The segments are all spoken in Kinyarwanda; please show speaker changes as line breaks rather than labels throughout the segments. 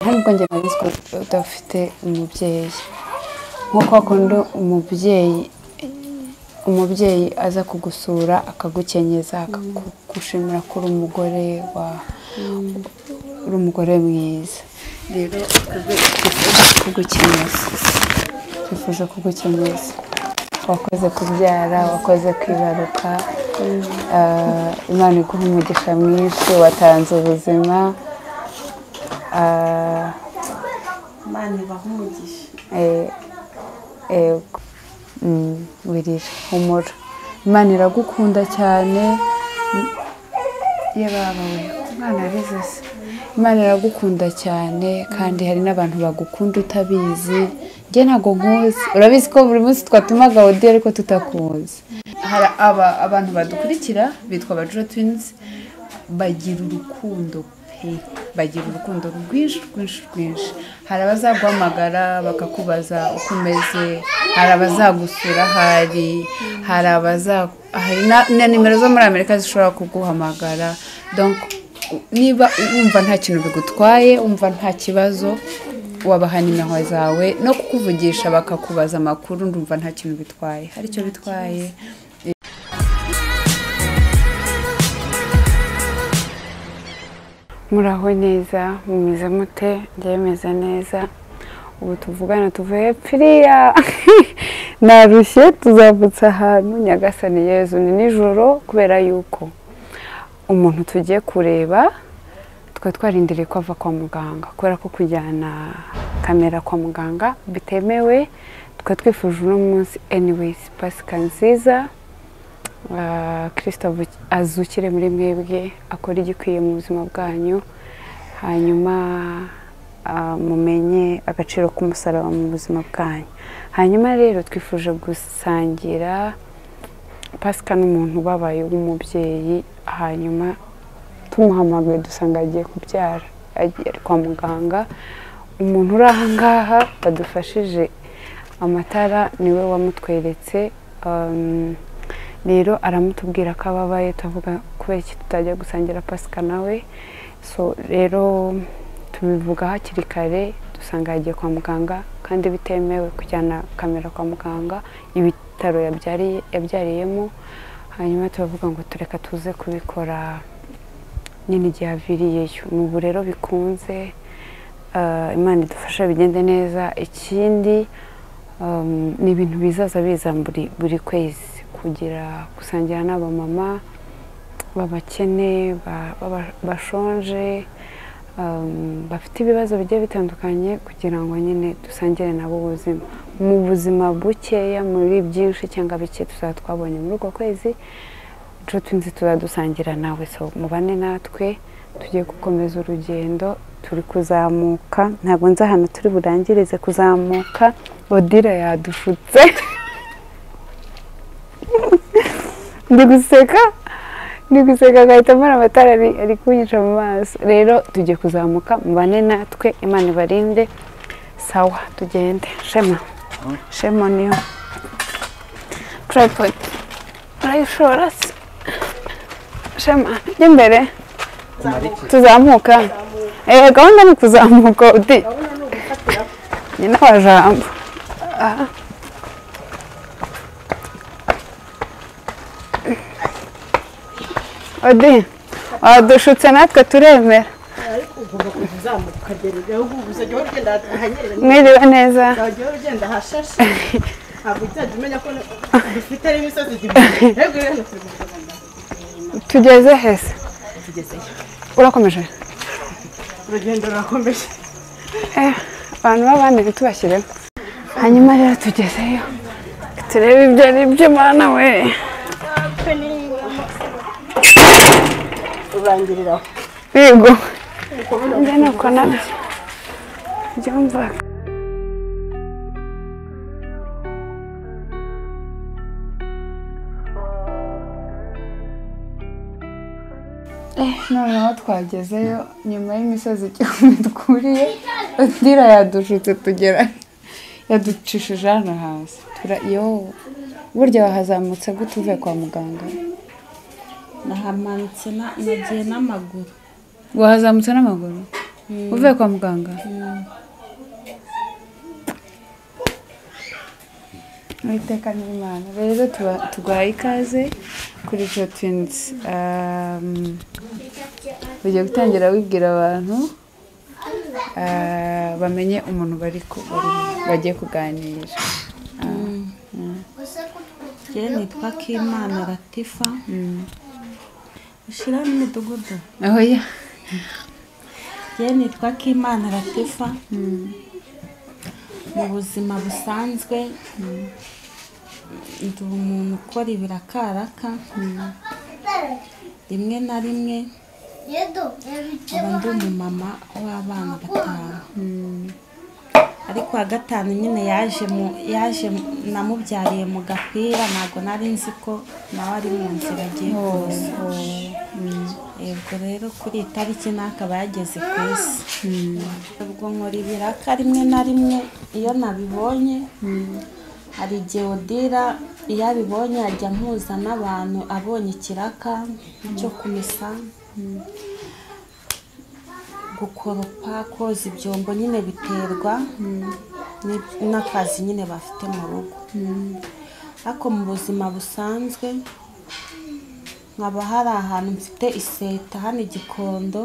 ahubwo njye nari nzi ko udafite umubyeyi nko kwa kundi umubyeyi umubyeyi aza kugusura akagukenyeza akagushimira ko uri umugore wa uri umugore mwiza rero twifuza kugukenyeza twifuza kugukenyeza wakoze kubyara wakoze kwibaruka ah, imana iguha umugisha mwinshi watanze ubuzima ah,
imana ibaha umugisha
Eh, yego Mm, wirira humura imana iragukunda cyane Mm, ye baba we imana yarizase imana iragukunda cyane kandi hari n'abantu bagukunda utabizi njye ntabwo nkuzi urabizi ko buri munsi twatumaga odiyo ariko tutakunze hari aba abantu badukurikira bitwa abajura twinizi bagira urukundo pe bagira urukundo rwinshi rwinshi rwinshi hari abazaguhamagara bakakubaza uko umeze hari abazagusura hari hari abaza hari na- na nimero zo muri amerika zishobora kuguhamagara donc niba wumva nta kintu bigutwaye wumva nta kibazo wabaha nimero zawe no kukuvugisha bakakubaza amakuru ndumva nta kintu bitwaye hari icyo bitwaye muraho neza mumeze mute njyewe meze neza ubu tuvugana tuvuye piriya narushye tuzavutse ahantu nyagasani yezu ni nijoro kubera yuko umuntu tugiye kureba twari twarindiriye ko ava kwa muganga kubera ko kujyana kamera kwa muganga bitemewe tukaba twifuje uno munsi anyways pasika nziza Ah, kirisito avu- azukire muri mwebwe akora igikwiye mu buzima bwanyu hanyuma ah, mumenye agaciro k'umusaraba mu buzima bwanyu hanyuma rero twifuje gusangira pasika n'umuntu ubabaye w'umubyeyi hanyuma tumuhamagaye dusanga agiye kubyara agiye kwa muganga umuntu uri aha ngaha badufashije amatara niwe wamutweretse um, rero aramutubwira ko ababaye tuvuga kubera iki tutajya gusangira pasika nawe so rero tubivuga hakiri kare dusanga yagiye kwa muganga kandi bitemewe kujyana kamera kwa muganga ibitaro yabyariye- yabyariyemo hanyuma turavuga ngo tureka tuze kubikora nyine igihe aviriyeyo ni ubu rero bikunze Ah, imana idufasha bigende neza ikindi um, ni ibintu bizaza biza buri, buri kwezi kugira gusangira n'abamama b'abakene ba- b'aba- bashonje um, bafite ibibazo bigiye bitandukanye kugira ngo nyine dusangire nabo ubuzima mu buzima bukeya muri byinshi cyangwa bike tuzaba twabonye muri uko kwezi inshuti nzi tuzadusangira nawe so mubane natwe tugiye gukomeza urugendo turi kuzamuka ntabwo nzi ahantu turi burangirize kuzamuka odira yadushutse ndi guseka ndi guseka agahita amara amatara ari- ari kunyica mu maso rero tugiye kuzamuka mubane natwe imana ibarinde sawa tugende shema shema niyo tripod urayishora se shema jya imbere tuzamuka eh gahunda ni kuzamuka uti nyina wa jambo Ah. odi wadushutse natwe turemera
ariko ugomba kuza uzamuka ukagera igihe ubu uzajya uhora ugenda ahanyerera
mwiriwe neza
uzajya uhora ugenda ahashashe ntabwo uzajya umenya ko dufite ari imisozi igihumbi rero rero turi kuzamuka
tugeze hese
tugezeyo
urakomeje
urugendo rurakomeje
Eh, abantu b'abandi ntitubashyiremo hanyuma rero tugezeyo turebe ibyo ari byo mana we
urangirira aho
yego njye nuko nabyo byumva noneho twagezeyo nyuma y'imisozi igihumbi twuriye udira yadushutse tugera yaducishije hano hasi tura yo burya wahazamutse gute uvuye kwa muganga
nahamanutse na- nagiye n'amaguru
wahazamutse n'amaguru uvuye kwa muganga
Mm,
uwiteka n'imana rero tuba- tuguhaye ikaze kuri jotinzi ugiye gutangira wibwira abantu ah, bamenye umuntu bari ku- bari- bagiye kuganira
njyewe nitwa kimana latifa ushyira n'imidugudu
aho ya
njyewe nitwa kimana latifa mu buzima busanzwe ndi umuntu ukora ibirakaraka rimwe na rimwe aba ndi umumama w'abana batanu ariko uwa gatanu nyine yaje mu yaje mu- namubyariye mu gapira ntabwo nari nzi ko nawe ari mu nzira agiye kuza yego rero kuri iyi tariki n'akaba yageze ku isi ubwo nkora ibiraka rimwe na rimwe iyo nabibonye hari igihe odira iyo abibonye ajya mpuza n'abantu abonye ikiraka cyo kumesa gukoropa koza ibyombo nyine biterwa n'ib- n'akazi nyine bafite mu rugo ariko mu buzima busanzwe nkaba hari ahantu mfite iseta hano i gikondo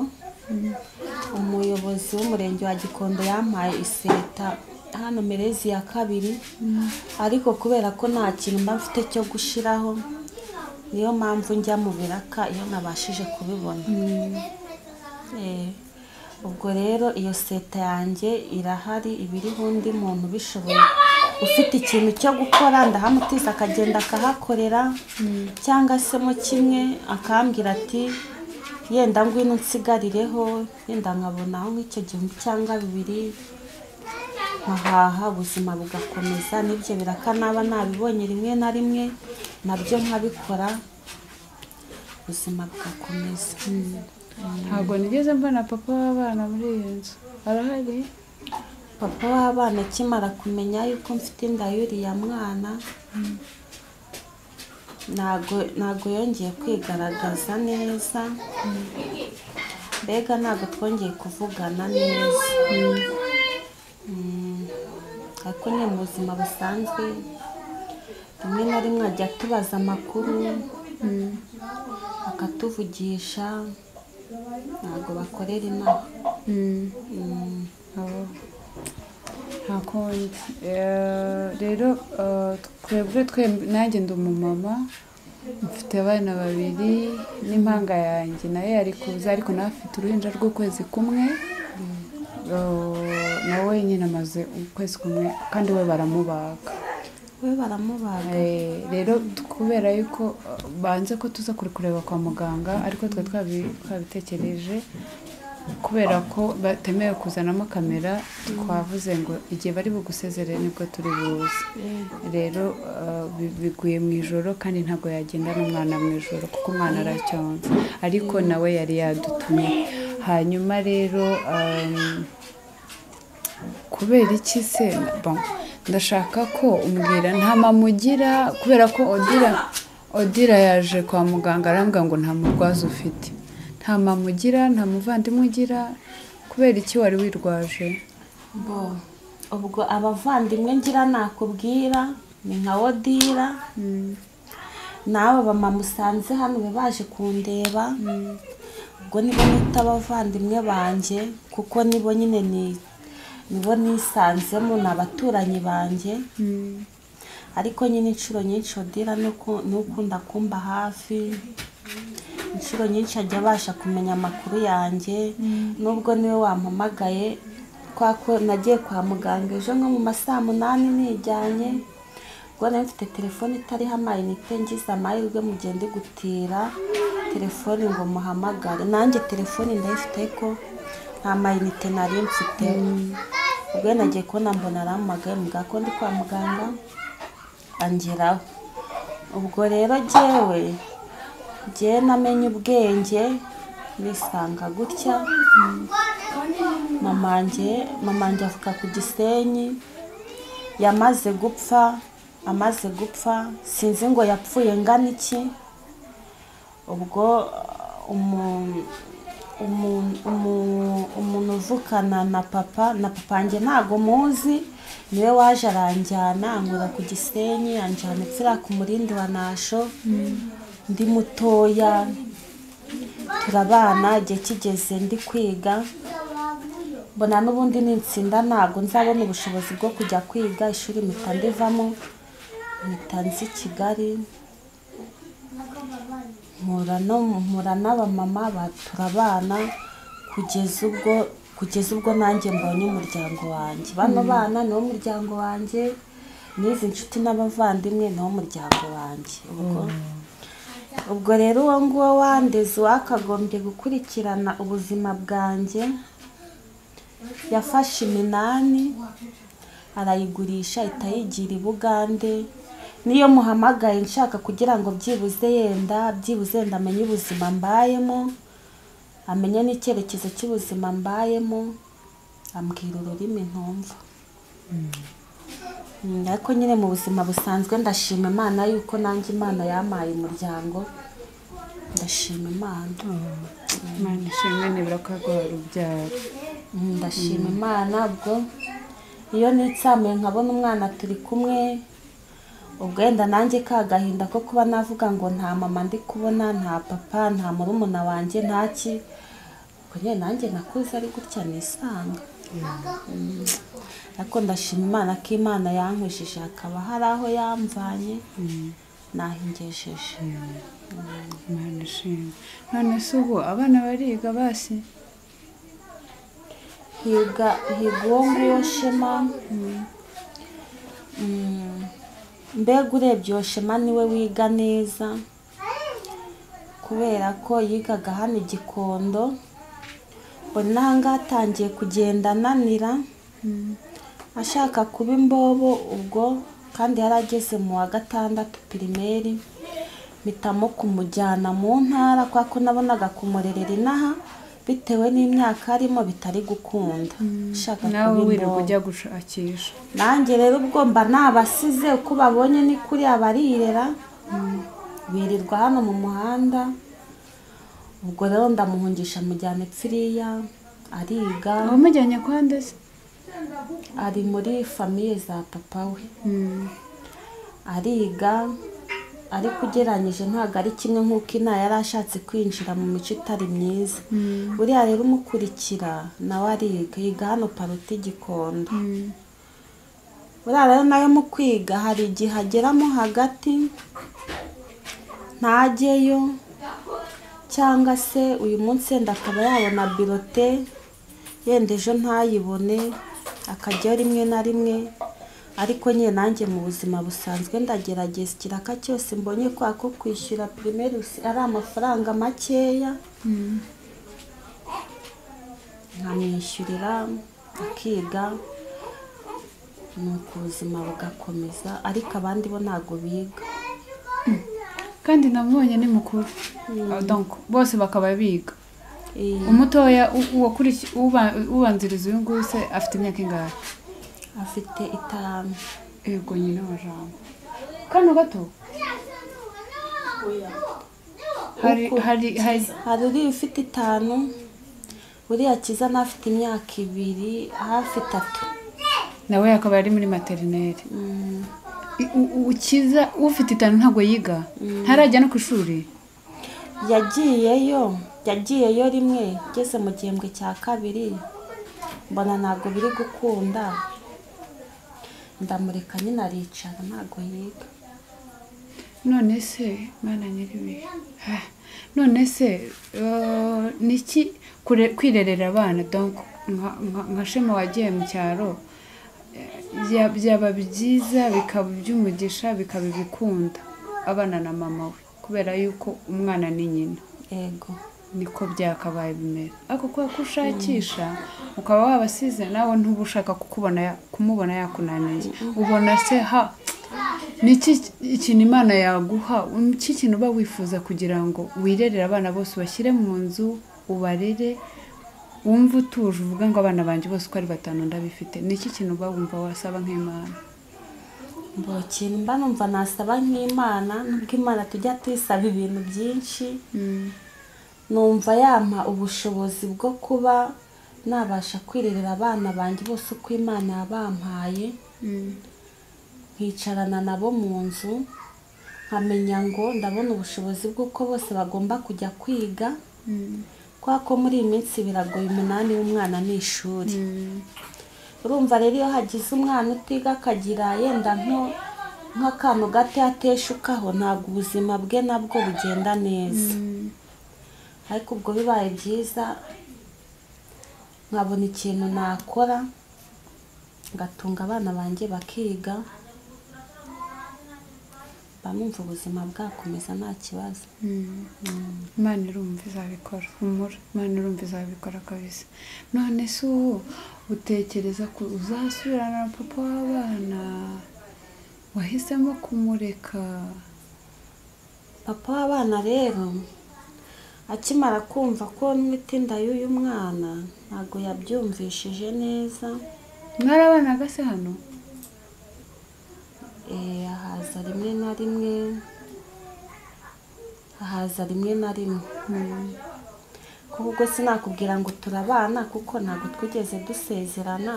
umuyobozi w'umurenge wa gikondo yampaye iseta hano merezi ya kabiri ariko kubera ko nta kintu mba mfite cyo gushyiraho niyo mpamvu njya mu biraka iyo nabashije kubibona Eh, ubwo rero iyo seta yanjye irahari ibiriho undi muntu ubishoboye ufite ikintu cyo gukora ndahamutiza akagenda akahakorera cyangwa se mo kimwe akambwira ati yenda ngwino nsigarireho yenda nkabonaho nk'icyo gihumbi cyangwa bibiri nkahaha ubuzima bugakomeza n'ibyo biraka naba nabibonye rimwe na rimwe nabyo nkabikora ubuzima bugakomeza
ntabwo nigeze mbona papa w'abana muri iyo nzu arahari
papa w'abana akimara kumenya yuko mfite inda y'uriya mwana ntago ntago yongeye kwigaragaza neza mbega ntago twongeye kuvugana neza Mm. ariko ni mu buzima busanzwe rimwe na rimwe ajya atubaza amakuru akatuvugisha ntago bakorera inama Mm.
abo nta kundi Eh, rero eh, twebwe twembi nanjye ndi umumama mfite abana babiri n'impanga yanjye nayo yari kuza ariko nawe afite uruhinja rw'ukwezi kumwe Eh, nawe nyine amaze ukwezi kumwe kandi we baramubaga
we baramubaga
Eh, rero kubera yuko eh, banze ko tuza kuri kureba kwa muganga ariko twe twabi- twabitekereje kubera ko batemewe kuzanamo kamera twavuze ngo igihe bari bugusezerere nibwo turi buze rero eh, bi- biguye mu ijoro kandi ntabwo yagenda n'umwana mu ijoro kuko umwana aracyonsa ariko nawe yari yadutumye hanyuma rero ehm, kubera iki se Bon, ndashaka ko umbwira nta mamugira kubera ko odira odira yaje kwa muganga arambwira ngo nta murwaza ufite nta mamugira nta muvandimwe ugira kubera iki wari wirwaje
bo ubwo abavandimwe ngira nakubwira ni nka wodira nawe bama musanze hano be baje kundeba ubwo nibo nita abavandimwe banjye kuko nibo nyine ni nibo nisanzemo ni abaturanyi banjye ariko nyine inshuro nyinshi odira ni uku- ni ukunda kumba hafi inshuro nyinshi ajya abasha kumenya amakuru yanjye nubwo niwe wampamagaye kwa ko nagiye kwa muganga ejo nko mu ma saa munani nijyanye ubwo nari mfite telefone itariho amayinite ngize amahirwe mugende gutira telefone ngo muhamagare nanjye telefone ndayifite ariko nta mayinite nari mfite ubwo nagiye kubona mbona arampamagaye muganga ko ndi kwa muganga angeraho ubwo rero jyewe jyewe namenye ubwenge nisanga gutya mamanjye mamanjye avuka ku gisenyi yamaze gupfa amaze gupfa sinzi ngo yapfuye ngana iki ubwo uh, umu- umuntu umu- umuntu uvukana na papa na papa wanjye ntago muzi niwe waje aranjyana ankura ku gisenyi anjyana itsira ku murindi wa nasho ndi mutoya turabana igihe kigeze ndi kwiga mbona n'ubundi nitsinda ntabwo nzabona ubushobozi bwo kujya kwiga ishuri mpita ndivamo mpita nzi kigali mpura no mpura n'abamama batura abana kugeza ubwo kugeza ubwo nanjye mbonye umuryango wanjye bano bana niwo muryango wanjye n'izi nshuti n'abavandimwe niwo muryango wanjye ubwo ubwo rero uwo nguwo wandeze wakagombye gukurikirana ubuzima bwanjye yafashe iminani arayigurisha ihita yigira i bugande niyo muhamagaye nshaka kugira ngo byibuze yenda byibuze yenda amenye ubuzima mbayemo amenye n'icyerekezo cy'ubuzima mbayemo ambwira ururimi ntumva Mm, ariko nyine mu buzima busanzwe ndashima imana yuko nanjye imana yampaye umuryango ndashima imana
imana ishimwe nibura ko yaguhaye urubyaro
Mm, ndashima imana ubwo iyo nitsamuye nkabona umwana turi kumwe ubwo wenda nanjye ka gahinda ko kuba navuga ngo nta mama ndi kubona nta papa nta murumuna wanjye nta ki ubwo nyine nanjye nakuze ari gutya nisanga Mm. ariko ndashima imana ko imana yankwishije hakaba hari aho yamvanye nahingesheje
imana ishimwe none se ubu abana bariga basi
higa higa uwo nguwo shema Mm. mbega urebye uwo shema niwe wiga neza kubera ko yigaga hano i gikondo mbona n'ahangaha atangiye kugenda ananira ashaka kuba imbobo ubwo kandi yari ageze mu wa gatandatu pirimeri mpitamo kumujyana mu ntara kubera ko nabonaga kumurerera inaha bitewe n'imyaka arimo bitari gukunda ashaka
nawe
kuba
wirirwa
imbobo
ujya gushakisha
nanjye rero ubwo mba nabasize uko babonye ni kuri abarirera birirwa hano mu muhanda ubwo rero ndamuhungisha mujyana ipfiriya ariga
wamujyanye kwa ndetse
ari muri famiye za papa we ariga ariko ugereranyije ntabwo ari kimwe nk'uko inaha yari ashatse kwinjira mu mico itari myiza buriya rero umukurikira nawe ariga yiga hano paruti gikondo buriya rero nawe mu kwiga hari igihe ageramo hagati ntajyeyo cyangwa se uyu munsi yenda akaba yabona birote yenda ejo ntayibone akajyayo rimwe na rimwe ariko nyine nanjye mu buzima busanzwe ndagerageza ikiraka cyose mbonye kwa ko kwishyura pirimeri ari amafaranga makeya nkamwishyurira akiga nuko ubuzima bugakomeza ariko abandi bo ntabwo biga
kandi namubonye ni mukuru Ah, donc bose bakaba biga
Eh,
umutoya u- uwakurikiye- uba- ubanziriza uyu nguyu se afite imyaka ingahe
afite itanu
yego nyine wajambo kano gato hari hari hari
hari uriya ufite itanu uriya kiza n'afite imyaka ibiri hafi itatu
nawe akaba ari muri materineri I- u- u- ukiza ufite itanu ntabwo yiga ntarajya no ku ishuri
yagiyeyo yagiyeyo rimwe ngeze mu gihembwe cya kabiri mbona ntabwo biri gukunda ndamureka nyine aricara ntabwo yiga
none se mwana nyiriwe ha, none se eh, ni iki kure- kwirerera abana donc nka- nka nka shema wagiye mu cyaro eh, bya- byaba byiza bikaba iby'umugisha bikaba ibikunda abana na mama we kubera yuko umwana ni nyina
yego
niko byakabaye bimeze ariko kubera ko ushakisha ukaba wabasize nawe ntuba ushaka kukubona ya- kumubona yakunaniye ubona se ha ni iki ikintu imana yaguha ni iki kintu uba wifuza kugira ngo wirerere abana bose ubashyire mu nzu ubarere wumve utuje uvuga ngo abana banjye bose uko ari batanu ndabifite ni iki kintu uba wumva wasaba nk'imana
buri kintu mba numva nasaba nk'imana nubwo imana tujya tuyisaba ibintu byinshi numva yampa ubushobozi bwo kuba nabasha kwirerera abana banjye bose uko imana yabampaye nkicarana nabo mu nzu nkamenya ngo ndabona ubushobozi bw'uko bose bagomba kujya kwiga kubera ko muri iyi minsi biragoye umunani w'umwana ni ishuri urumva rero iyo hagize umwana utiga akagira yenda nko- nk'akantu gato yateshukaho ntabwo ubuzima bwe nabwo bugenda neza ariko ubwo bibaye byiza nkabona ikintu nakora ngatunga abana banjye bakiga bamwumva ubuzima bwakomeza nta kibazo
imana irumva izabikora umura imana irumva izabikora kabisa none se ubu utekereza ko uzasubirana na papa w'abana wahisemo kumureka
papa w'abana rero akimara kumva ko n'itinda y'uyu mwana ntabwo yabyumvishije neza
mwarabanaga se hano
Eh, ahaza rimwe na rimwe ahaza rimwe na rimwe kuko ubwo sinakubwira ngo turabana kuko ntabwo twigeze dusezerana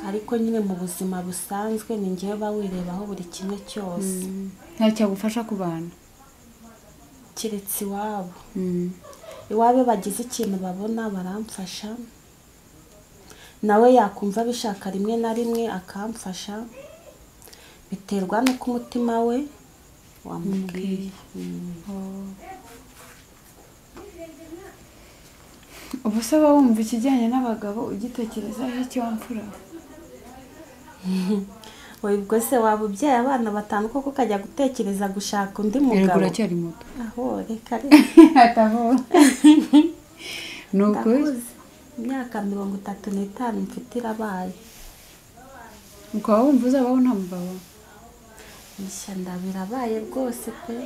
ariko nyine mu buzima busanzwe ni ngewe uba wirebaho buri kimwe cyose
ntacyagufasha kubana
keretse iwabo iwabo iyo bagize ikintu babona baramfasha nawe yakumva abishaka rimwe na rimwe akamfasha biterwa n'uko umutima we wamubwiye
ubu se uba wumva ikijyanye n'abagabo ugitekerezaho icyo wamfura
wowe ubwo se waba ubyaye abana batanu koko ukajya gutekereza gushaka undi
yego
mugabo
uracyari muto
aho reka
atavuga ni ukuri
ndakuze imyaka mirongo itatu n'itanu mfite irabaye
ukaba wumva uzabaho nta mugabo
ishyamba birabaye rwose pe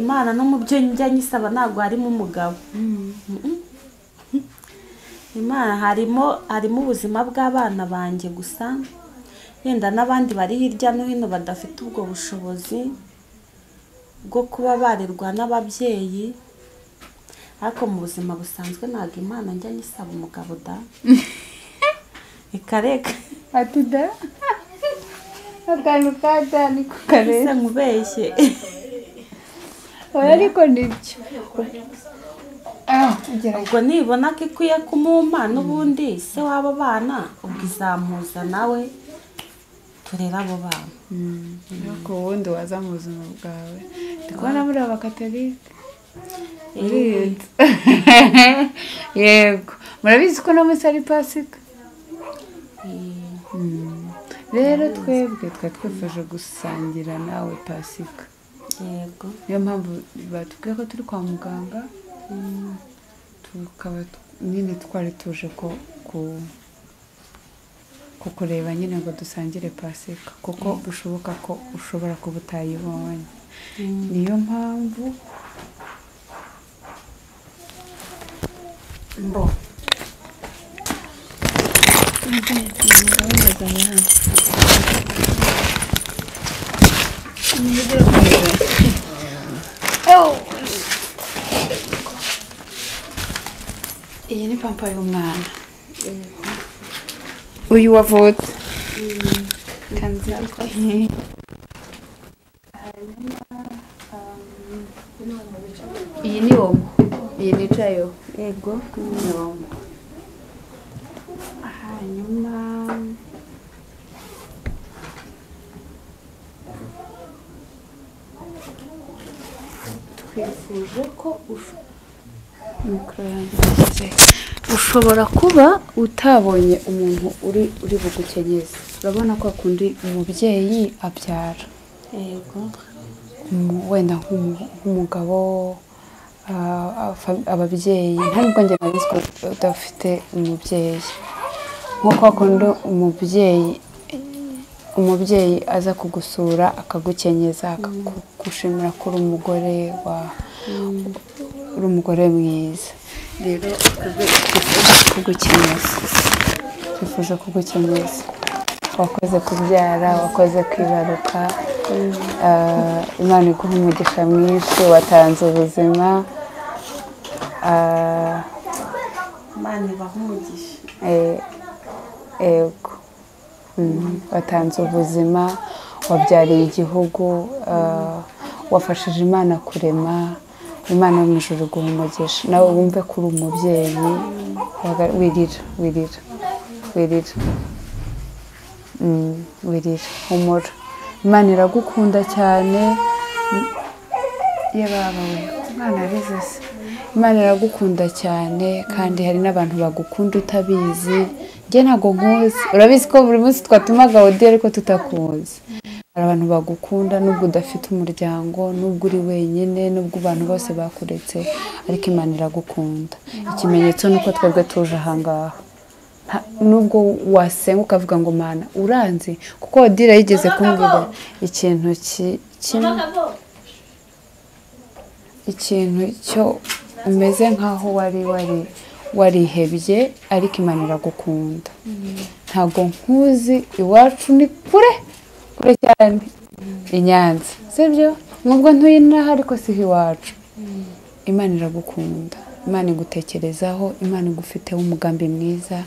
imana no mu byo njya nyisaba ntabwo harimo umugabo Mm-mm. imana harimo harimo ubuzima bw'abana banjye gusa yenda n'abandi bari hirya no hino badafite ubwo bushobozi bwo kuba barerwa n'ababyeyi ariko mu buzima busanzwe ntabwo imana njya nyisaba umugabo da reka reka
ati da akantu ka da ni ko kareba
ese nkubeshye
oya ariko nibyo Ah, ugerageza
ubwo nibona ko ikwiye kumumpa n'ubundi se w'abo bana ubwo izamuza nawe turere abo bana
ariko ubundi waza mu buzima bwawe ndi kubona muri abakatolike
Uririnze.
yego murabizi ko no munsi ari pasika
Eh,
rero twebwe twari twifuje gusangira nawe pasika
yego
niyo mpamvu batubwiye ko turi kwa muganga tukaba t- nyine twari tuje ko ku- kukureba nyine ngo dusangire pasika kuko bishoboka ko ushobora kuba utayibonye
Mm.
niyo mpamvu mbo iyi ni pampa y'umwana uyu wavutse kanzira iyi ni womo iyi nicayeho
yego
womo
hanyuma
twifuje ko ush- mikoro yanjye igeze. ushobora kuba utabonye umuntu uri uri bugukenyeze urabona ko akundi umubyeyi abyara
yego
umu- wenda nk'umu- nk'umugabo ah, afa- ababyeyi nta nubwo njye nabizi ko udafite umubyeyi nko kwa kundi umubyeyi umubyeyi aza kugusura akagukenyeza akagushimira ko uri umugore wa uri umugore mwiza rero twifuje kugukenyeza twifuje kugukenyeza wakoze kubyara wakoze kwibaruka Ah, imana iguha umugisha mwinshi watanze ubuzima Ah,
imana ibaha umugisha
eh, yego Mm, watanze ubuzima wabyariye igihugu ah, wafashije imana kurema imana yo mu ijoro iguha umugisha nawe wumve ko uri umubyeyi waga- wirira wirira wirira Mm, wirira humura imana iragukunda cyane ye baba we imana yabizi se imana iragukunda cyane kandi hari n'abantu bagukunda utabizi njye ntabwo nkuzi urabizi ko buri munsi twatumaga odi ariko tutakuzi hari abantu bagukunda nubwo udafite umuryango nubwo uri wenyine nubwo abantu bose bakuretse ariko imana iragukunda ikimenyetso ni uko twebwe tuje aha ngaha Nta- nubwo wasenga ukavuga ngo mana uranzi kuko odira yigeze kumbwira ikintu ki- kimwe ikintu cyo umeze nk'aho wari wari warihebye ariko imana iragukunda ntabwo nkuzi iwacu ni kure kure cyane i nyanza sibyo nubwo ntuye inaha ariko si iwacu imana iragukunda imana igutekerezaho imana igufiteho umugambi mwiza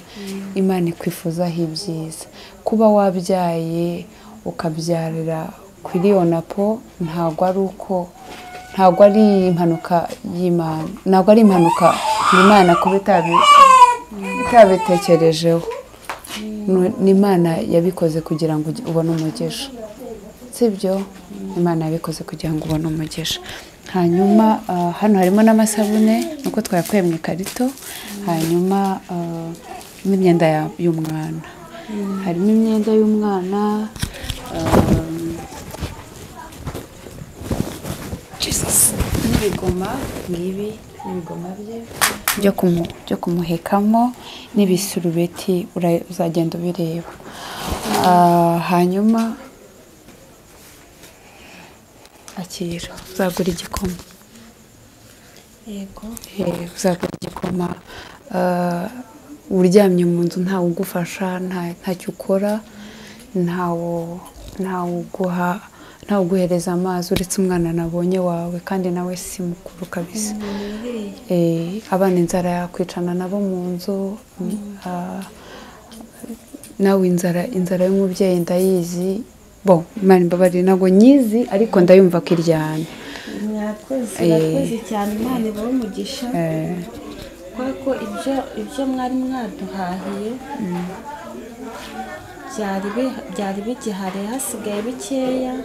imana ikwifuzaho ibyiza kuba wabyaye ukabyarira kuri yonapo ntabwo ari uko ntabwo ari impanuka y'imana ntabwo ari impanuka y'imana kuba itabi- itabitekerejeho Nu- ni imana yabikoze kugira ngo ugi- ubone umugisha sibyo imana yabikoze kugira ngo ubone umugisha hanyuma ah, hano harimo n'amasabune nuko twayakuye mu ikarito hanyuma ah, n'imyenda ya- y'umwana harimo imyenda y'umwana ah, n'ibigoma ngibi n'ibigoma bye byo kumu- byo kumuhekamo n'ibisurubeti ura- uzagenda ubireba Ah, hanyuma akira uzagura igikoma
yego
Eh, uzagura igikoma ah, uryamye mu nzu ntawe ugufasha nta- ntacyo ukora ntawe ntawe uguha ntawe uguhereza amazi uretse umwana nabonye wawe kandi nawe si mukuru kabisa Eh, abana inzara yakwicana nabo mu nzu ah, nawe inzara inzara y'umubyeyi ndayizi bo imana imbabarire ntabwo nyizi ariko ndayumva ko iryana
mwakoze
Eh.
mwakoze cyane imana ibahe umugisha
Eh,
kubera ko ibyo ibyo mwari mwaduhahiye byari bi- byari bigihari hasigaye bikeya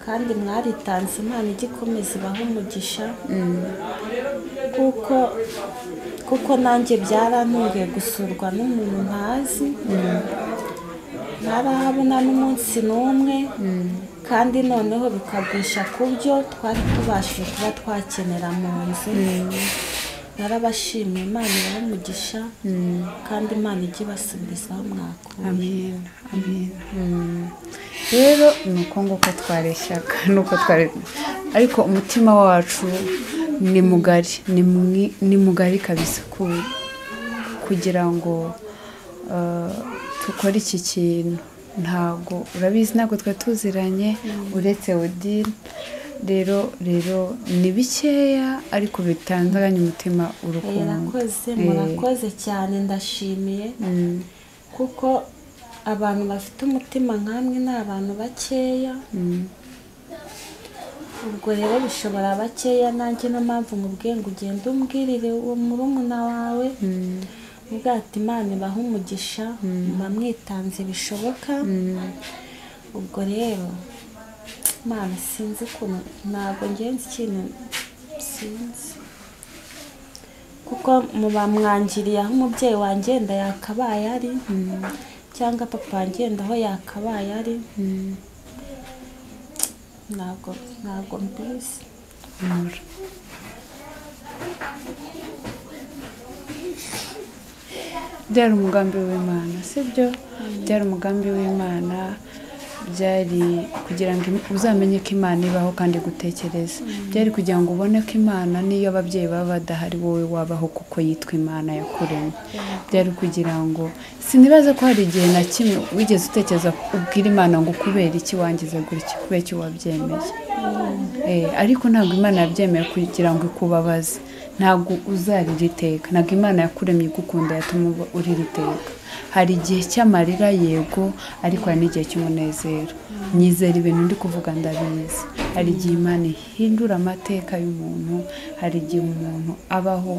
kandi mwaritanze imana ijya ikomeza ibaha umugisha kuko kuko nanjye byarantunguye gusurwa n'umuntu ntazi ntarahabona n'umunsi n'umwe kandi noneho bikagwisha ku byo twari tubashije kuba twakenera mu nzu narabashimiye imana ibahe umugisha kandi imana ijye ibasubizaho mwakuye
amina amina rero ni uko nguko twareshyaga ni uko twari ariko umutima wacu ni mugari ni mwi- ni mugari kabisa ku- kugira ngo eh, dukore iki kintu ntabwo urabizi ntabwo twari tuziranye uretse odile rero rero ni bikeya ariko bitandaganya umutima urukundo
Murakoze
Eh.
murakoze cyane ndashimiye
Mm,
kuko abantu bafite umutima nk'amwe ni abantu bakeya
mm,
ubwo rero bishobora bakeya nanjye niyo mpamvu mubwiye ngo ugende umbwirire uwo murumuna wawe
mm,
ubwo ati imana ibaha umugisha muba mwitanze bishoboka
mm.
ubwo rero imana sinzi ukuntu ntabwo ngenzi ikintu sinzi kuko muba mwangiriye aho umubyeyi wanjye wenda yakabaye ari cyangwa papa wanjye wenda aho yakabaye ari ntabwo ntabwo mbizi
Amor. byari umugambi w'imana sibyo byari umugambi w'imana byari kugira ngo im- uzamenye ko imana ibaho kandi gutekereza byari kugira ngo ubone ko imana n'iyo ababyeyi baba badahari wowe wabaho kuko yitwa imana yakuremye byari kugira ngo sinibaze ko hari igihe na kimwe wigeze utekereza ubwira imana ngo kubera iki wangize gutya kubera iki wabyemeye Eh, ariko ntabwo imana yabyemeye kugira ngo ikubabaze ntabwo uzarira iteka ntabwo imana yakuremye igukunda yatuma uba urira iteka hari igihe cy'amarira yego ariko hari n'igihe cy'umunezero nyizera ibintu ndi kuvuga ndabizi hari igihe imana ihindura amateka y'umuntu hari igihe umuntu abaho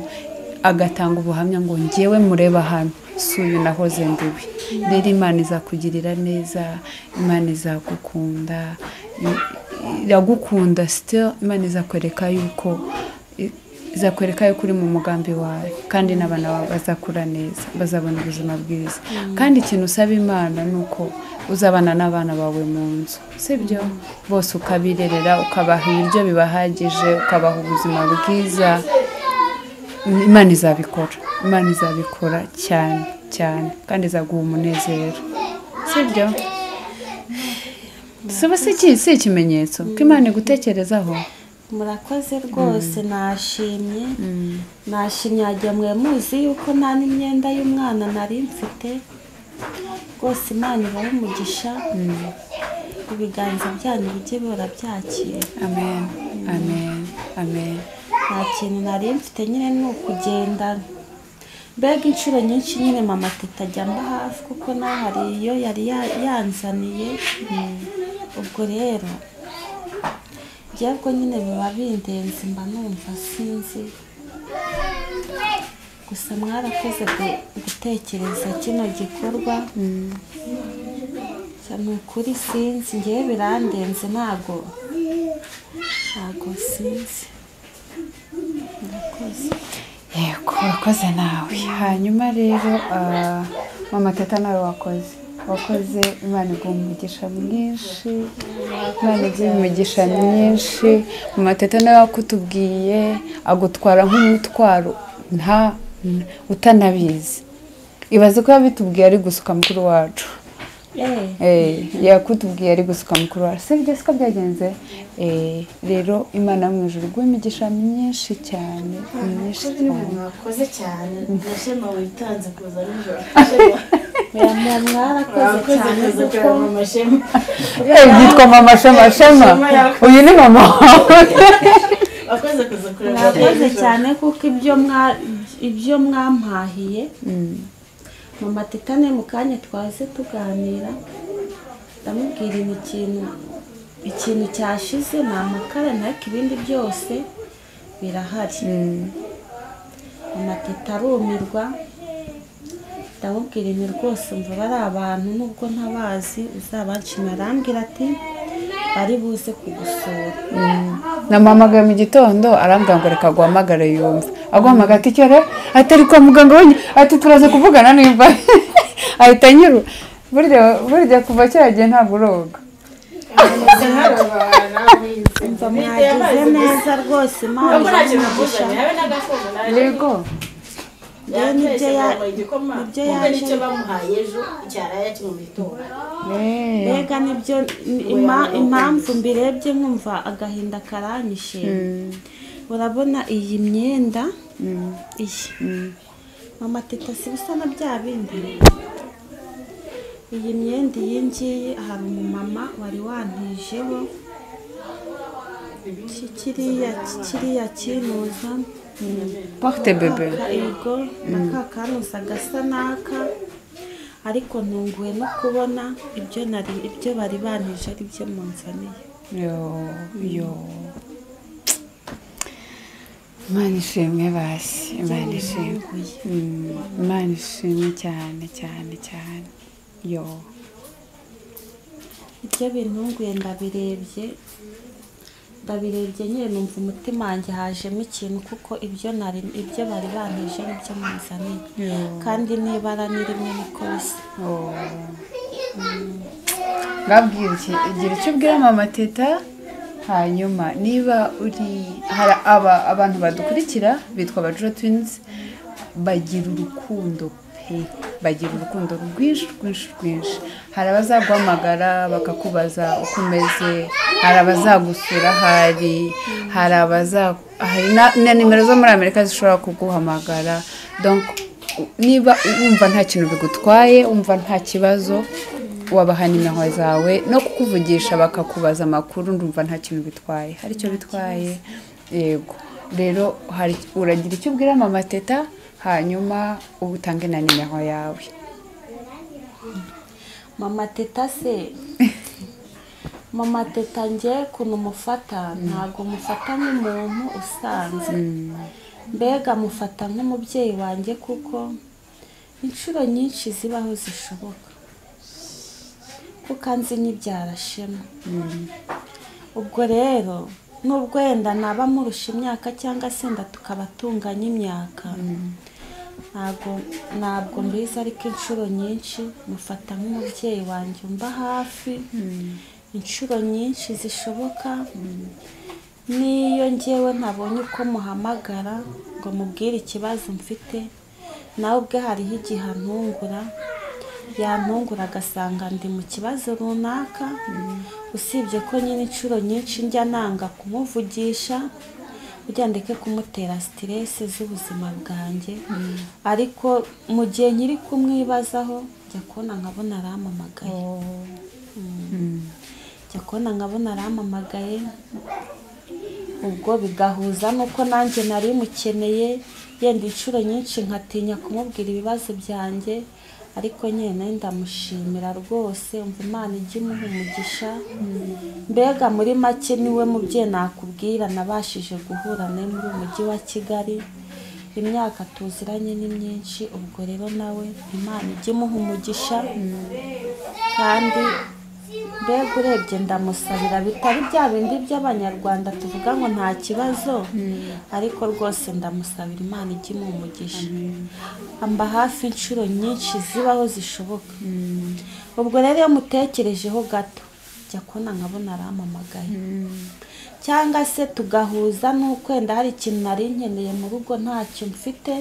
agatanga ubuhamya ngo ngewe mureba hano si uyu nahoze ndiwe rero imana izakugirira neza imana izagukunda i- iragukunda sitira imana izakwereka yuko i- izakwereka yuko uri mu mugambi wawe kandi n'abana bawe bazakura neza bazabona ubuzima bwiza kandi ikintu usaba imana ni uko uzabana n'abana bawe mu nzu sibyo bose ukabirerera ukabaha ibiryo bibahagije ukabaha ubuzima bwiza imana izabikora imana izabikora cyane cyane kandi izaguha umunezero sibyo siba si iki- si ikimenyetso ko imana igutekerezaho
murakoze rwose nashimye nashimye wagira mwe muzi yuko nta n'imyenda y'umwana nari mfite rwose imana ibahe umugisha ibiganza byanyu bijye bihora byakira
amen amen amen
nta kintu nari mfite nyine ni ukugenda mbega inshuro nyinshi nyine mama teta ajya mba hafi kuko nawe hari iyo yari ya- yanzaniye ubwo rero njyebwe nyine biba bindenze mba numva sinzi gusa mwarakoze gu- gutekereza kino gikorwa Gusa ni ukuri sinzi ngewe birandenze ntago ntago sinzi murakoze
yego wakoze nawe hanyuma rero ah, mama teta nawe wakoze wakoze imana iguha umugisha mwinshi imana iguha imigisha myinshi mama teta nawe wakutubwiye agutwara nk'umutwaro nta utanabizi ibaze ko yabitubwiye ari gusuka mukuru wacu
Eh,
Eh, yakutubwiye ari gusuka mukuru wawe sibyo siko byagenze Eh, rero imana yo mu ijuru iguha imigisha myinshi cyane myinshi cyane
mwakoze cyane nashema witanze kuza nijoro
oya, mwa- mwarakoze
mwakoze
cyane
neza
kuko
kureba mama shema
Eh, byitwa mama shema shema uyu ni mama wawe
wakoze kuza kureba mama
mwakoze
nijoro.
cyane kuko ibyo mwa- ibyo mwampahiye mama titane mu kanya twaze tuganira ndamubwira ni ikintu ikintu cyashize ni amakara ntariko ibindi byose birahari mama teta arumirwa ndamubwira ibi rwose umva bari abantu nubwo ntabazi uzabashima arambwira ati bari buze kugusura
namuhamagaye mu gitondo arambwira ngo reka aguhamagare yumva aguhamagaye ati cyera atari kwa muganga wenyine ati turaza kuvugana nimba ahita anyura burya burya kuva kiriya gihe ntabwo uroga
mva mwagize neza rwose imana
Ntabwo nta kintu navuze,
imugisha
nawe n'agakombe naje
yego
yaje
nibyo
yaje
ya-
bamuha igikoma
nibyo
kuko
yaje-
nicyo bamuhaye ejo cyaraye akimubitora
Eh.
mbega nibyo ni- ima- impamvu mbirebye nkumva agahinda karanyishe urabona iyi myenda iyi mama teta si bisa na bya bindi iyi myenda iyi ngiyi hari umumama wari wantijeho iki kiriya iki kiriya kinuza
porte bebe
yego naka kanuza gasa n'aka ariko ntunguwe no kubona ibyo nari ibyo bari banije ari byo munzaniye
yo yo imana ishimwe basi imana ishimwe
Byantunguye.
Mm, imana ishimwe cyane cyane cyane yo
ibyo bintunguye ndabirebye ndabirebye nyine numva umutima wanjye hajemo ikintu kuko ibyo nari ibyo bari banije ni byo munzaniye
Yo.
kandi n'ibara ni rimwe niko bisa
Oh. Mm. Babwira iki igira icyo ubwira mama teta hanyuma niba uri hari aba abantu badukurikira bitwa abajura twinizi bagira urukundo pe bagira urukundo rwinshi rwinshi rwinshi hari abazaguhamagara bakakubaza uko umeze hari abazagusura hari hari abaza hari na- na nimero zo muri amerika zishobora kuguhamagara Donc, niba wumva nta kintu bigutwaye wumva nta kibazo wabaha nimero zawe no kukuvugisha bakakubaza amakuru ndumva nta kintu bitwaye hari icyo bitwaye yego rero hari uragira icyo ubwira mama teta hanyuma utange na nimero yawe
mama teta se mama teta njye ukuntu mufata ntabwo mufata nk'umuntu usanzwe mbega mufata nk'umubyeyi wanjye kuko inshuro nyinshi zibaho zishoboka kuko anzi n'ibyara shema ubwo rero n'ubwo wenda naba murusha imyaka cyangwa se nda tukaba tunganya imyaka ntabwo ntabwo mbizi ariko inshuro nyinshi mufata nk'umubyeyi wanjye umba hafi inshuro nyinshi zishoboka n'iyo ngewe ntabonye uko muhamagara ngo mubwire ikibazo mfite nawe ubwe hariho igihe antungura yantungura agasanga ndi mu kibazo runaka usibye ko nyine inshuro nyinshi njya nanga kumuvugisha kugira ndeke kumutera siteresi z'ubuzima bwanjye ariko mu gihe nkiri kumwibazaho njya kubona nkabona arampamagaye Mm. njya kubona nkabona arampamagaye ubwo bigahuza n'uko nanjye nari mukeneye yenda inshuro nyinshi nkatinya kumubwira ibibazo byanjye ariko nyine ndamushimira rwose umva imana ijya imuha umugisha mbega muri make niwe mubyeyi nakubwira nabashije guhura nawe muri uyu mujyi wa kigali imyaka tuziranye ni myinshi ubwo rero nawe imana ijya imuha umugisha kandi mbega urebye ndamusabira bitari bya bindi by'abanyarwanda tuvuga ngo nta kibazo ariko rwose ndamusabira imana ijya imuha umugisha amba hafi inshuro nyinshi zibaho zishoboka ubwo rero iyo mutekerejeho gato jya kubona nkabona arampamagaye cyangwa se tugahuza n'uko wenda hari ikintu nari nkeneye mu rugo ntacyo mfite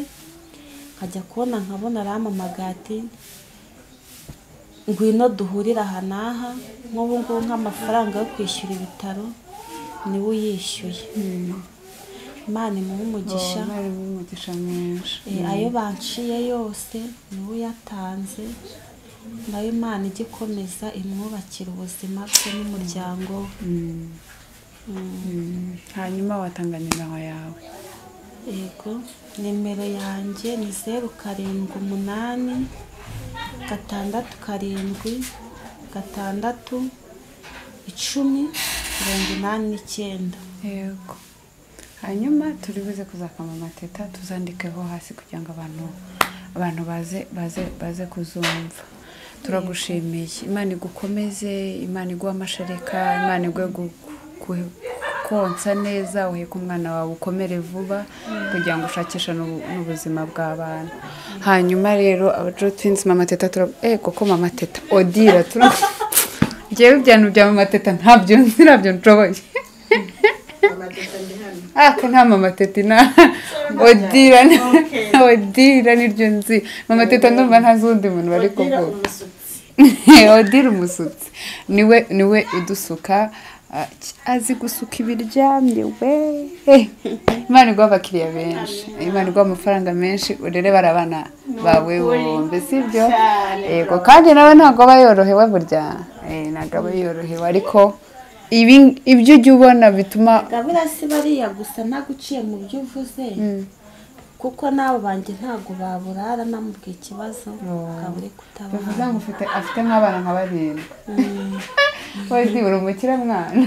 nkajya kubona nkabona arampamagaye ati ngwino duhurira aha n'aha nk'ubu ngubu nk'amafaranga yo kwishyura ibitaro niwe uyishyuye imana imuha umugisha
harimo umugisha mwinshi
Eh, ayo banciye yose niwe uyatanze nayo imana ijya ikomeza imwubakira ubuzima bwe n'umuryango we
Mm. hanyuma watanga nimero yawe
yego nimero yanjye ni zeru karindwi umunani gatandatu karindwi gatandatu icumi mirongo inani n'icyenda
yego hanyuma turi buze kuzakama amateta tuzandikeho hasi kugira ngo abantu abantu baze baze baze kuzumva turagushimiye imana igukomeze imana iguhe amashereka imana iguhe gu- gu- konsa neza uheke umwana wawe ukomere vuba kugira ngo ushakishe n'ubu- n'ubuzima bw'abana hanyuma rero abajo twinsi mama teta turagu eh koko mama teta odira turagu ngewe ibyantu bya mama teta ntabyo nabyo nshoboye
amateka ndi hano
aka nta mama teta ina odira ni- odira niryo nzi mama teta ndumva nta z'undi muntu bari
Gira
kuvuga
umusutsi
odira umusutsi niwe niwe udusuka ah, ki- azi gusuka ibiryamye we Eh, imana iguha abakiriya benshi imana iguha amafaranga menshi urere bari abana bawe bombi sibyo yego kandi nawe ntabwo aba yorohewe burya Eh, ntabwo aba yorohewe ariko ibi ibyo ujya ubona bituma
gabira si bariya gusa ntaguciye mu byo uvuze kuko n'abo banjye ntabwo baburara namubwiye ikibazo ukaba uri
bivuze
kutabara
ngo ufite afite nk'abana nka barindwi wese uri umukire mwana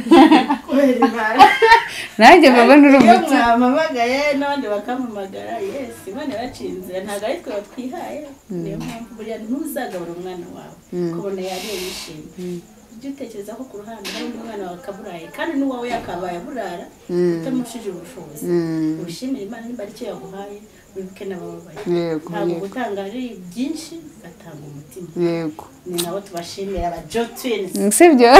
kubera imana
nanjye mbaba uri
iyo
umukire
mwampamagaye n'abandi bakampamagara yesi imana yaciye inzira ntabwo ari twe batwihaye niyo mpamvu buriya ntuzagabura umwana wawe kubona yariye yishimye ujye utekereza ko ku ruhande hari undi mwana wawe akaburaye kandi n'uwawe yakabaye aburara utamushije ubushobozi wishimire imana nimba ari cyo yaguhaye wibuke n'abababaye
Yego,
ntabwo
yego.
gutanga ari byinshi ugatanga umutima
yego
ni nabo tubashimira aba jotwini
sibyo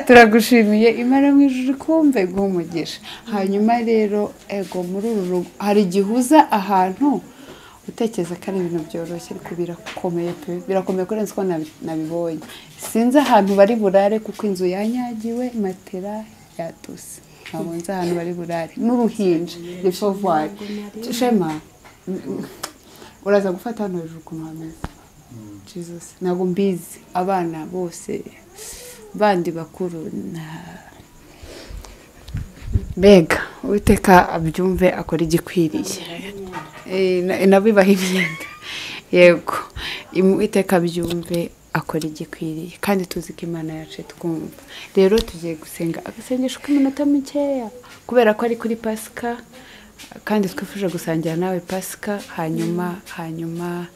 turagushimiye imara mu ijuru kumve guha umugisha hanyuma rero ego muri uru rugo hari igihe uza ahantu gutekereza ko ari ibintu byoroshye ariko birakomeye pe birakomeye kurenza uko nabi- nabibonye sinzi ahantu bari burare kuko inzu yanyagiwe matera yatose ntabwo nzi ahantu bari burare n'uruhinja ni fovuwari shema mm, mm, uraza gufata hano hejuru ukuntu hameze Jesus ntabwo mbizi abana bose bandi bakuru na mbega uwiteka abyumve akora igikwiriye Eh, na- nabibaha imyenda yego Im- uwiteka abyumve akora igikwiriye kandi tuzi ko imana yacu twumva rero tugiye gusenga agasengesho k'iminota mikeya kubera ko ari kuri pasika kandi twifuje gusangira nawe pasika hanyuma hanyuma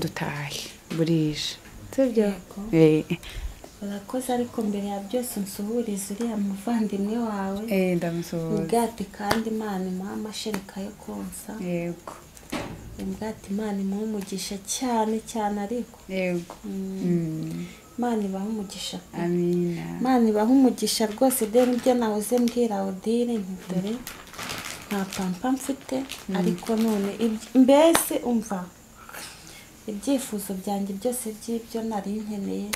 dutahe burije sibyo Eh,
urakoze ariko mbere ya byose nsuhuriza uriya muvandimwe wawe
eh, ndamusuhuza
ubwate kandi imana imuha amashereka yo konsa
yego
ubwate imana imuha umugisha cyane cyane ariko
yego Mm.
imana ibaha umugisha pe.
amina
imana ibaha umugisha rwose de nibyo nahoze mbwira odile nti dore nta pampa mfite ariko none iby- mbese umva ibyifuzo byanjye byose by'ibyo nari nkeneye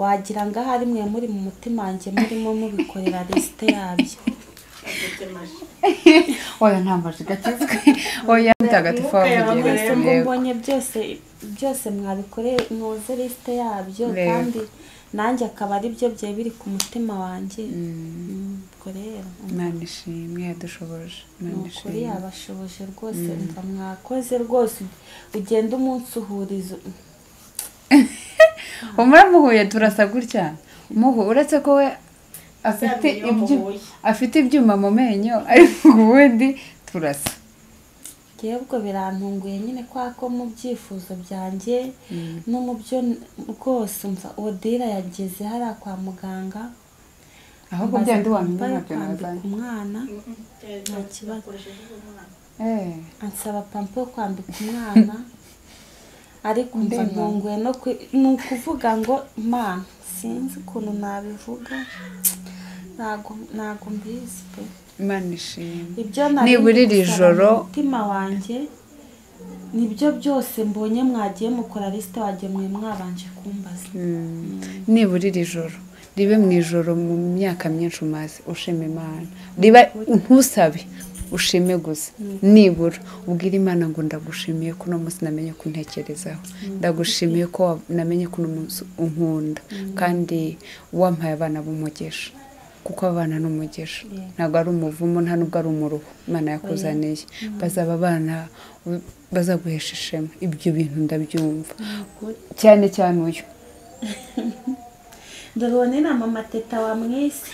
wagira ngo ahari mwe muri mu mutima wanjye murimo mubikorera lisite yabyo
oya nta maji gakizwe oya mutagatifu wavugiye
mwese ngo
yego.
mbonye byose byose mwabikoreye mwoze lisite yabyo
Yego.
kandi nanjye akaba ari byo byari biri ku mutima wanjye ubwo rero
imana ishimwe yadushoboje imana
ukuri
ishimwe
yabashoboje rwose umva mwakoze rwose ugenda umunsi uhuriza
umuramuhuye turasa gutya muhu uretse ko we afite
Zabiye iyo
ibyu-
muhuye.
afite ibyuma mu menyo ariko ubundi turasa
ngewe ubwo birantunguye nyine kwa ko mu byifuzo byanjye no mu byo n- rwose umva odira yageze hariya kwa muganga
ahubwo
ambaza
byandi wamenya
pampa yo
ntabyo
kwambika
nazanye
umwana nta kibazo
Eh,
ansaba pampa yo kwambika umwana ariko umva
Ndema.
ntunguwe no kwi- ni ukuvuga ngo mana sinzi ukuntu nabivuga ntago ntago mbizi pe
imana ishimwe
ibyo nari
Nibura iri
gusaba
joro-
mu mutima wanjye nibyo byose mbonye mwagiye mukora lisite wagiye mwe mwabanje kumbaza
nibura iri joro ribe mu ijoro mu myaka myinshi umaze ushima imana riba ntusabe ushime gusa nibura ubwire imana ngo ndagushimiye ko uno munsi namenye ko untekerezaho ndagushimiye ko wa- namenye ko uno munsi unkunda kandi wampaye abana b'umugisha kuko abana ni umugisha ntabwo ari umuvumo nta nubwo ari umuruho imana yakuzaniye bazaba abana u- bazaguhesha ishema ibyo bintu ndabyumva cyane cyane uyu
dore uwo ni na mama teta wamwise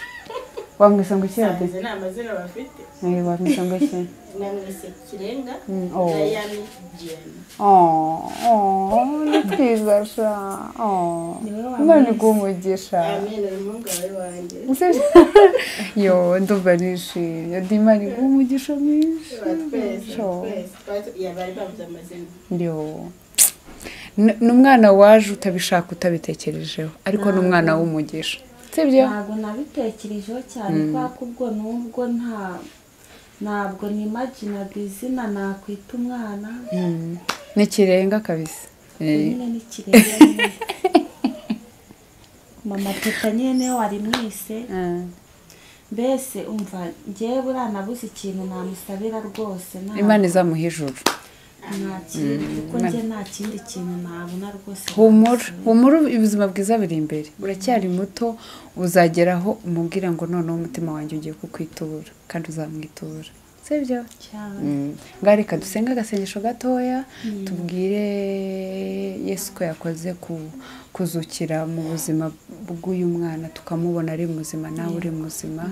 wamwise ngo iki yabye
nsanze nta mazina bafite
wamwise ngo iki
namwise kirenga
oh.
dayani jiyani
Oh, oh, ni twiza sha oh, imana iguha
amenyo ni umwungare wanjye
yo ndumva nishimye ndi imana iguha umugisha mwinshi
twese
Sho.
twese twatu- ya, bari bavuze amazina
yo N- ni umwana waje utabishaka utabitekerejeho ariko ni umwana w'umugisha sibyo
ntabwo nabitekerejeho cyane kubera ko ubwo n'ubwo nta ntabwo nimaginaga izina nakwita umwana
Mm. ni kirenga kabisa Eh,
nyine n'ikirenga nyine. mama teta nyine niwe wari mwise
ah,
mbese umva ngewe buriya nabuze ikintu namusabira rwose nta-
imana izamuha ijuru
nta kintu kuko njye nta kindi kintu nabona rwose
humura humura ubuzima bwiza buri imbere uracyari muto uzageraho umubwira ngo noneho umutima wanjye ugiye kukwitura kandi uzamwitura sibyo
cyane
ngaho reka dusenge agasengesho gatoya tubwire yesu ko yakoze ku- kuzukira mu buzima bw'uyu mwana tukamubona ari muzima nawe uri muzima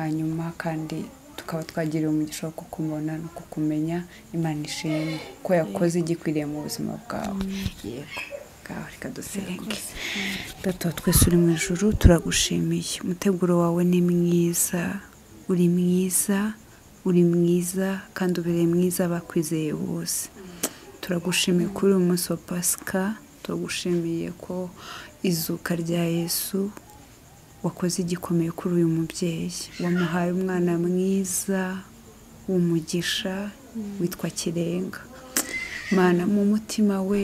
hanyuma kandi tukaba twagiriwe umugisha wo kukumubona no kukumenya imana ishimwe ko yakoze igikwiriye mu buzima bwawe yego ngaho reka dusenge data wa twese uri mu ijuru turagushimiye umuteguro wawe ni mwiza uri mwiza uri mwiza kandi ubereye mwiza abakwizeye bose turagushimiye kuri uyu munsi wa pasika turagushimiye ko izuka rya yesu wakoze igikomeye kuri uyu mubyeyi wamuhaye umwana mwiza w'umugisha witwa kirenga mana mu mutima we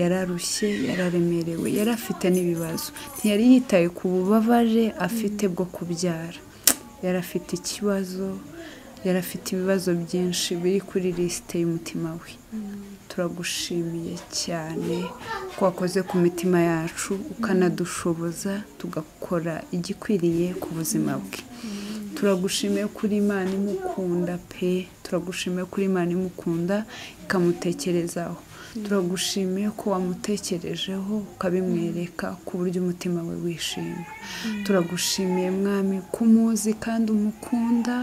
yararushye yararemerewe yari afite n'ibibazo ntiyari yitaye ku bubabaje afite bwo kubyara yari afite ikibazo yari afite ibibazo byinshi biri kuri lisite y'umutima we turagushimiye cyane ko wakoze ku mitima yacu ukanadushoboza tugakora igikwiriye ku buzima bwe turagushimiye kuri imana imukunda pe turagushimiye kuri imana imukunda ikamutekerezaho turagushimiye ko wamutekerejeho ukabimwereka ku buryo umutima we wishima turagushimiye mwami ko umuzi kandi umukunda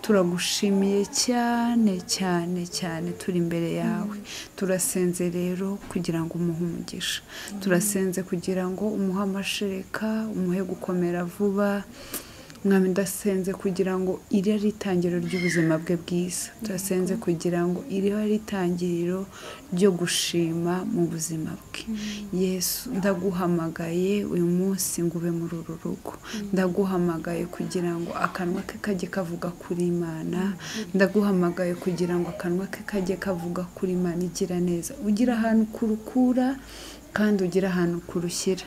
turagushimiye cyane cyane cyane turi imbere yawe turasenze rero kugira ngo umuhe umugisha turasenze kugira ngo umuhe amashereka umuhe gukomera vuba mwami ndasenze kugira ngo iri ari itangiriro ry'ubuzima bwe bwiza turasenze kugira ngo iri ari itangiriro ryo gushima mu buzima bwe yesu ndaguhamagaye uyu munsi ngo ube muri uru rugo ndaguhamagaye kugira ngo akanwa ke kajye kavuga kuri imana ndaguhamagaye kugira ngo akanwa ke kajye kavuga kuri imana igira neza ugira ahantu kurukura kandi ugira ahantu kurushyira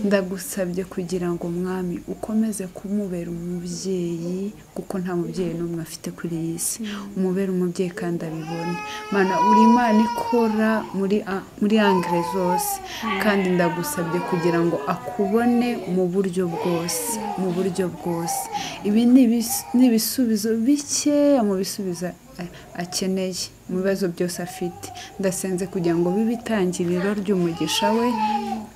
ndagusabye kugira ngo mwami ukomeze kumubera umubyeyi kuko nta mubyeyi n'umwe afite kuri iyi si umubere umubyeyi kandi abibone mana uri imana ikora muri a- muri angire zose kandi ndagusabye kugira ngo akubone mu buryo bwose mu buryo bwose ibi ni ibis- ni ibisubizo bikeya mu bisubizo akeneye mu bibazo byose afite ndasenze kugira ngo bibe itangiriro ry'umugisha we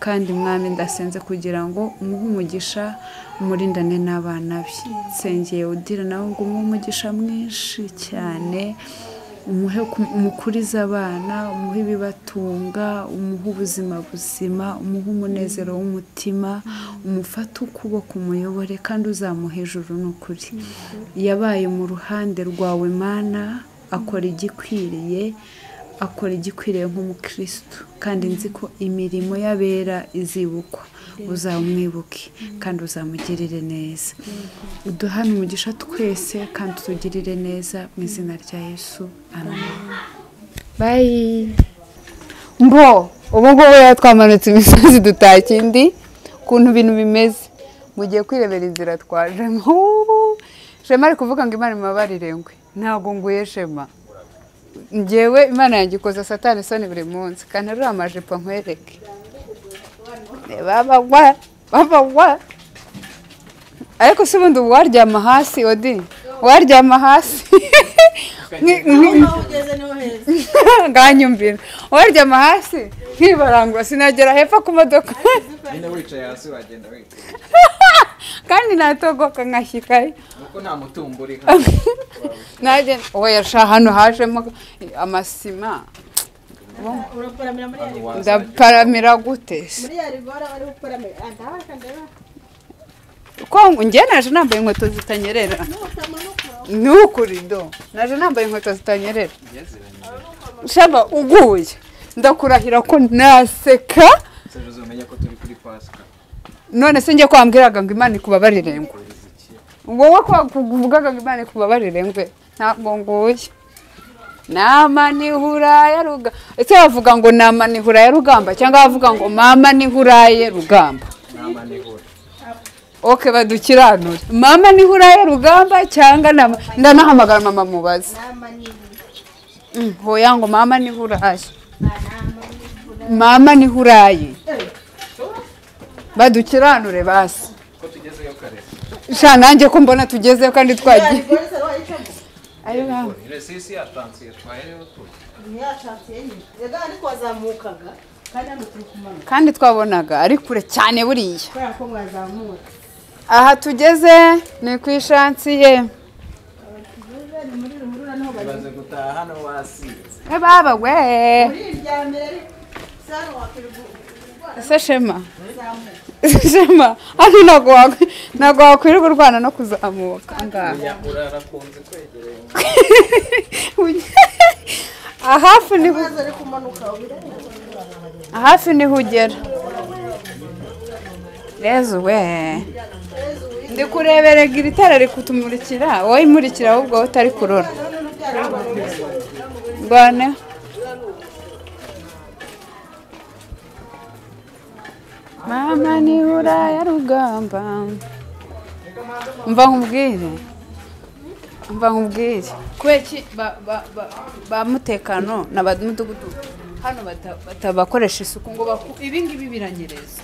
kandi mwami ndasenze kugira ngo umuhe umugisha umurindane n'abana be nsengeye udira nawe ngo umuhe umugisha mwinshi cyane umuhe umukurize abana umuhe ibibatunga umuhe ubuzima buzima umuhe umunezero w'umutima umufate ukuboko umuyobore kandi uzamuhe ijuru n'ukuri yabaye mu ruhande rwawe mana akora igikwiriye akora igikwiriye nk'umukirisitu kandi nzi ko imirimo y'abera izibukwa uzamwibuke kandi uzamugirire neza uduhane umugisha twese kandi utugirire neza mu izina rya yesu amen
bayi mbo ubu ngubu rero twamanutse imisozi dutashya indi ukuntu ibintu bimeze mugiye kwirebera inzira twajemo shema ari kuvuga ngo imana imubabarire ngwe ntabwo nguye shema ngewe imana yagikoza satani isoni buri munsi kandi ariya amajipo nkwereke babagwa babagwa ariko se ubundi ubu waryama hasi odi waryama hasi Nki- nki-
aho ugeze niho heza
nganyumvira waryama hasi nkibarangura sinagera hepfo ku modoka
nyine wicaye hasi wagenda wicaye
kandi natogoka nkashyikaye
kuko nta mutungo uri
nagenda weyasha hano hajemo amasima
uraparamira muri ya rigore
ndaparamira gute se?
muri ya rigore uri guparamira aha kandeba
ko njye naje nambaye inkweto zitanyerera
n'utamanuka
ni ukuri do naje nambaye inkweto zitanyerera shaba uguye ndakurahira ko naseka
sejeje umenye ko turi kuri pasika
none se njye ko wambwiraga ngo imana ikubabarire ngo wowe ko kuvugaga ngo imana ikubabarire ngwe ntabwo nguye nama ni huraya rugamba ese bavuga ngo nama ni huraya rugamba cyangwa bavuga ngo mama ni huraye rugamba
nama nihura
oke badukiranure mama ni huraye rugamba cyangwa nama ndanahamagara mama mubaze Mm, hoya ngo mama ni huraye mama ni huraye badukiranure basi
ko tugezeyo kare
sha nanjye ko mbona tugezeyo kandi
ya
twagiye
rigore se wayicamo
nyine sisi yatansiye twaye niyo turi
ntiyashatse nyine rega ariko wazamukaga kandi hano turi kumanuka
kandi twabonaga ari kure cyane buriya
kubera ko mwazamura
aha tugeze ni ku ishansiye
ni muri ruhurura niho bari
tumaze gutaha hano wasinze
baba we
muri irya mbere ariko sara wakwirwa
ese shema
uzamuka
shema hano ntabwo wakwi- ntabwo wakwirirwa urwana no kuzamuka aha ngaha.
urarakunze kwegereye
ahafi ni hu-
maze ari kumanuka ubireba
hafi niho ugera rezo we ndi kureberega iri tara rikutumurikira wowe imurikira ahubwo wowe utari kurora rwaneho
mama nibura ya rugamba mva nkubwire mva nkubwire kubera iki ba- ba- ba- ba mutekano na ba mudugudu hano bata- batabakoresha isuku ngo baku- ibi ngibi biranyereza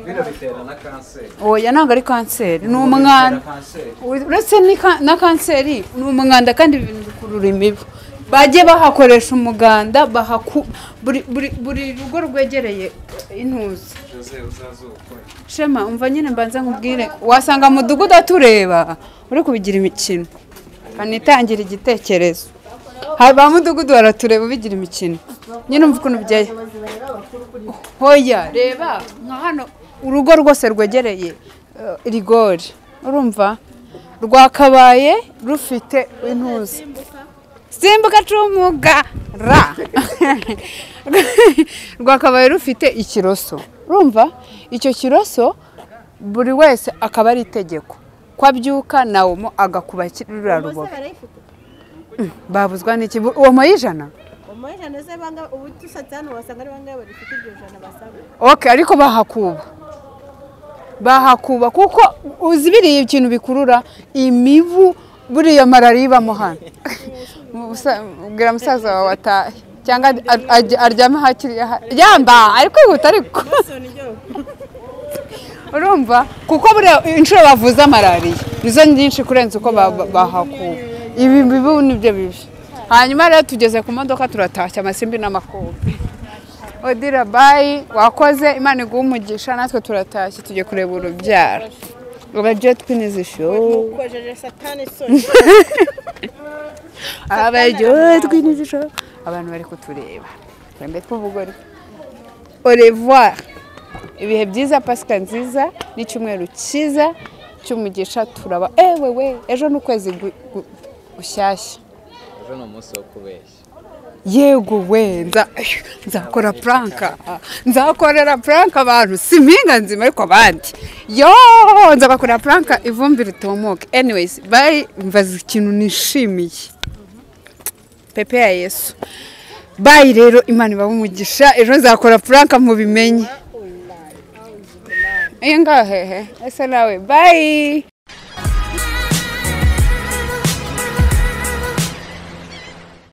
bino bitera na kanseri
oya ntabwo ari kanseri ni umwanda
Bitera kanseri
uretse ni ka- na kanseri ni umwanda kandi ibintu bikurura imibu bajye bahakoresha umuganda bahaku buri, buri, buri rugo rwegereye intuzi
jose uzazukora
shema umva nyine mbanza nkubwire wasanga mudugudu atureba uri kubigira imikino kanitangira igitekerezo Ha- ba mudugudu baratureba bigira imikino nyine umva ukuntu byeye hoya reba nka hano urugo rwose rwegereye eh, rigori urumva rwakabaye rufite intuzi simbuka cumuga ra rwakabaye rufite ikiroso urumva icyo kiroso buri wese akaba ari itegeko ko abyuka nawomo agakubakirira rubobo
barayifite
babuzwa n'iki Bu- uwo mayijana
umujana se banga ubu dusatse hano wasanga ari bangahe badafite iryo jana basabwa
ok ariko bahakuba bahakuba kuko uzi biriya ikintu bikurura imibu buriya marariya ibamo hano Musa- ubwira musaza wawe atahe cyangwa ar- ajya- aryame hakiri yamba ari kwihuta ariko urumva kuko buriya inshuro bavuza malariya nizo nyinshi kurenza uko ba- ba- bahakuba ibi bibu nibyo bibi hanyuma rero tugeze ku modoka turatashya amasimbi n'amakobe odira bayi wakoze imana iguha umugisha natwe turatashye tujye kureba urubyaro abajya twiniza ishowu
kojeje satani soni
abaryoherwe n'ijoro abantu bari kutureba twembe tw'ubugore orevoir ibihe byiza pasika nziza n'icyumweru cyiza cy'umugisha turaba ewe we ejo ni ukwezi gu- gu- gushyashya
ejo ni umunsi wo kubeshya
yego we nza- nzakora puranka nzakorera puranka abantu si mpinga nzima ariko abandi yo nzabakorera puranka ivumbi ritumuke anyways bari mbaza ikintu nishimiye pepe ya yesu bayi rero imana ibaha umugisha ejo nzakora puranka mubimenye iyo ngahehe ese nawe bayi